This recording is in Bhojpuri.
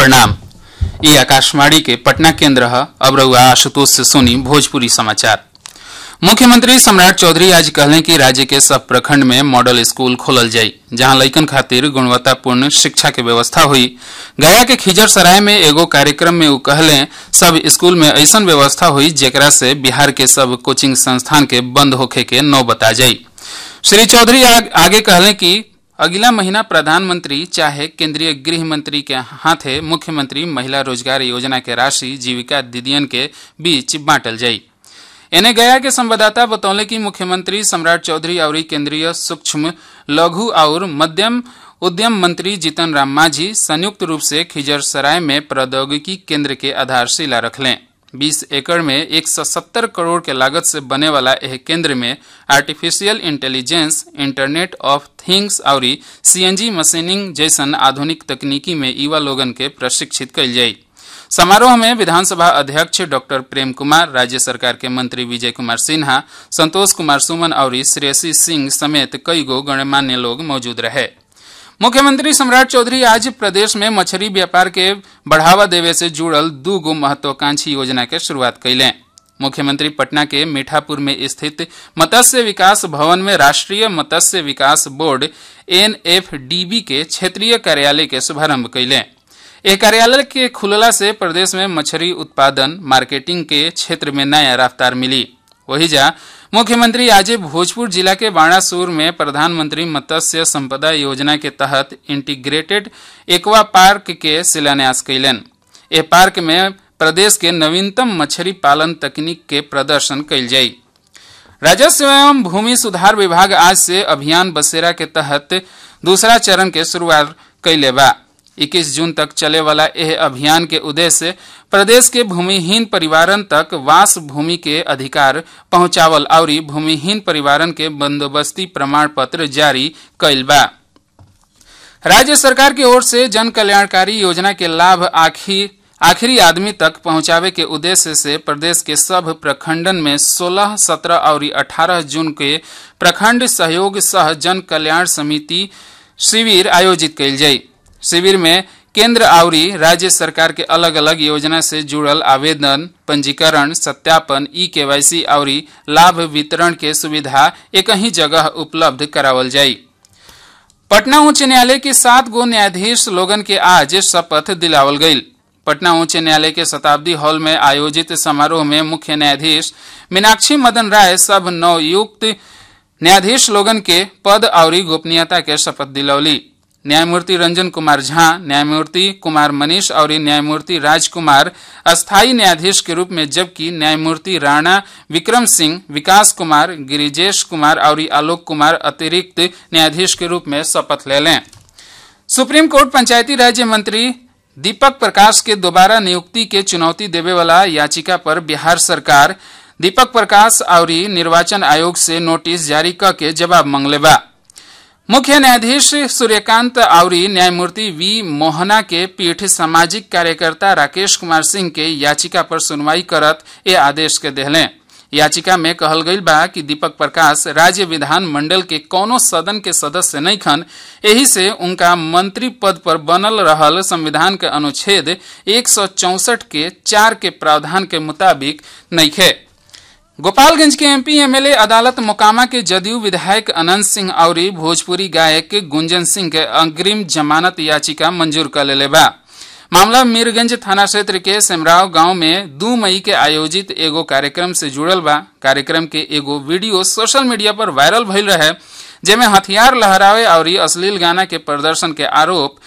प्रणाम ये आकाशवाणी के पटना केंद्र है अब रहुआ आशुतोष से सुनी भोजपुरी समाचार मुख्यमंत्री सम्राट चौधरी आज कहले कि राज्य के सब प्रखंड में मॉडल स्कूल खोलल जाई जहां लइकन खातिर गुणवत्तापूर्ण शिक्षा के व्यवस्था हुई गया के खिजर सराय में एगो कार्यक्रम में उ कहले सब स्कूल में ऐसन व्यवस्था हुई जेकरा से बिहार के सब कोचिंग संस्थान के बंद होखे के नौबत आ जाई श्री चौधरी आग, आगे कहले कि अगला महीना प्रधानमंत्री चाहे केंद्रीय गृह मंत्री के हाथे मुख्यमंत्री महिला रोजगार योजना के राशि जीविका दीदियन के बीच बांटल जाई एने गया के संवाददाता बतौले कि मुख्यमंत्री सम्राट चौधरी और केंद्रीय सूक्ष्म लघु और मध्यम उद्यम मंत्री जीतन राम मांझी संयुक्त रूप से खिजरसराय में प्रौद्योगिकी केंद्र के आधारशिला रखलें 20 एकड़ में 170 करोड़ के लागत से बने वाला यह केंद्र में artificial intelligence internet of things और सीएनजी मशीनिंग जैसन आधुनिक तकनीकी में युवा लोगन के प्रशिक्षित कल जाई समारोह में विधानसभा अध्यक्ष डॉक्टर प्रेम कुमार राज्य सरकार के मंत्री विजय कुमार सिन्हा संतोष कुमार सुमन और श्रेयसी सिंह समेत कई गो गणमान्य लोग मौजूद रहे मुख्यमंत्री सम्राट चौधरी आज प्रदेश में मछली व्यापार के बढ़ावा देवे से जुड़ल दू गो महत्वाकांक्षी योजना के शुरुआत कैले मुख्यमंत्री पटना के मीठापुर में स्थित मत्स्य विकास भवन में राष्ट्रीय मत्स्य विकास बोर्ड एनएफडीबी के क्षेत्रीय कार्यालय के शुभारंभ कैले एक कार्यालय के खुलला से प्रदेश में मछली उत्पादन मार्केटिंग के क्षेत्र में नया रफ्तार मिली वही जा मुख्यमंत्री आज भोजपुर जिला के बाणासुर में प्रधानमंत्री मत्स्य संपदा योजना के तहत इंटीग्रेटेड एक्वा पार्क के शिलान्यास कैलन ए पार्क में प्रदेश के नवीनतम मछली पालन तकनीक के प्रदर्शन कैल जाई राजस्व एवं भूमि सुधार विभाग आज से अभियान बसेरा के तहत दूसरा चरण के शुरुआत कैले बा 21 जून तक चले वाला यह अभियान के उद्देश्य प्रदेश के भूमिहीन परिवारन तक वास भूमि के अधिकार पहुंचावल और भूमिहीन परिवारन के बंदोबस्ती प्रमाण पत्र जारी कैल बा राज्य सरकार की ओर से जन कल्याणकारी योजना के लाभ आखिर आखिरी आदमी तक पहुंचावे के उद्देश्य से प्रदेश के सब प्रखंडन में 16, 17 और 18 जून के प्रखंड सहयोग सह जन कल्याण समिति शिविर आयोजित कैल जाई शिविर में केंद्र और राज्य सरकार के अलग अलग योजना से जुड़ल आवेदन पंजीकरण सत्यापन ई केवाईसी और लाभ वितरण के सुविधा एक ही जगह उपलब्ध करावल जाई पटना उच्च न्यायालय के सात गो न्यायाधीश लोगन के आज शपथ दिलावल गई पटना उच्च न्यायालय के शताब्दी हॉल में आयोजित समारोह में मुख्य न्यायाधीश मीनाक्षी मदन राय सब नवयुक्त न्यायाधीश लोगन के पद और गोपनीयता के शपथ दिलौली न्यायमूर्ति रंजन कुमार झा न्यायमूर्ति कुमार मनीष और न्यायमूर्ति राजकुमार अस्थायी न्यायाधीश के रूप में जबकि न्यायमूर्ति राणा विक्रम सिंह विकास कुमार गिरिजेश कुमार और आलोक कुमार अतिरिक्त न्यायाधीश के रूप में शपथ ले लें सुप्रीम कोर्ट पंचायती राज्य मंत्री दीपक प्रकाश के दोबारा नियुक्ति के चुनौती देवे वाला याचिका पर बिहार सरकार दीपक प्रकाश और निर्वाचन आयोग से नोटिस जारी करके जवाब मांगले बा मुख्य न्यायाधीश सूर्यकांत और न्यायमूर्ति वी मोहना के पीठ सामाजिक कार्यकर्ता राकेश कुमार सिंह के याचिका पर सुनवाई करत ये आदेश के देहले याचिका में कहल गई बा कि दीपक प्रकाश राज्य विधान मंडल के कोनो सदन के सदस्य नहीं खन यही से उनका मंत्री पद पर बनल रहल संविधान के अनुच्छेद एक के चार के प्रावधान के मुताबिक नहीं खे गोपालगंज के एमपी एमएलए अदालत मोकामा के जदयू विधायक अनंत सिंह और भोजपुरी गायक गुंजन सिंह के अग्रिम जमानत याचिका मंजूर कर ले बा मामला मीरगंज थाना क्षेत्र के सेमराव गांव में दू मई के आयोजित एगो कार्यक्रम से जुड़ल बा कार्यक्रम के एगो वीडियो सोशल मीडिया पर वायरल भइल रहे जेमे हथियार लहरावे और अश्लील गाना के प्रदर्शन के आरोप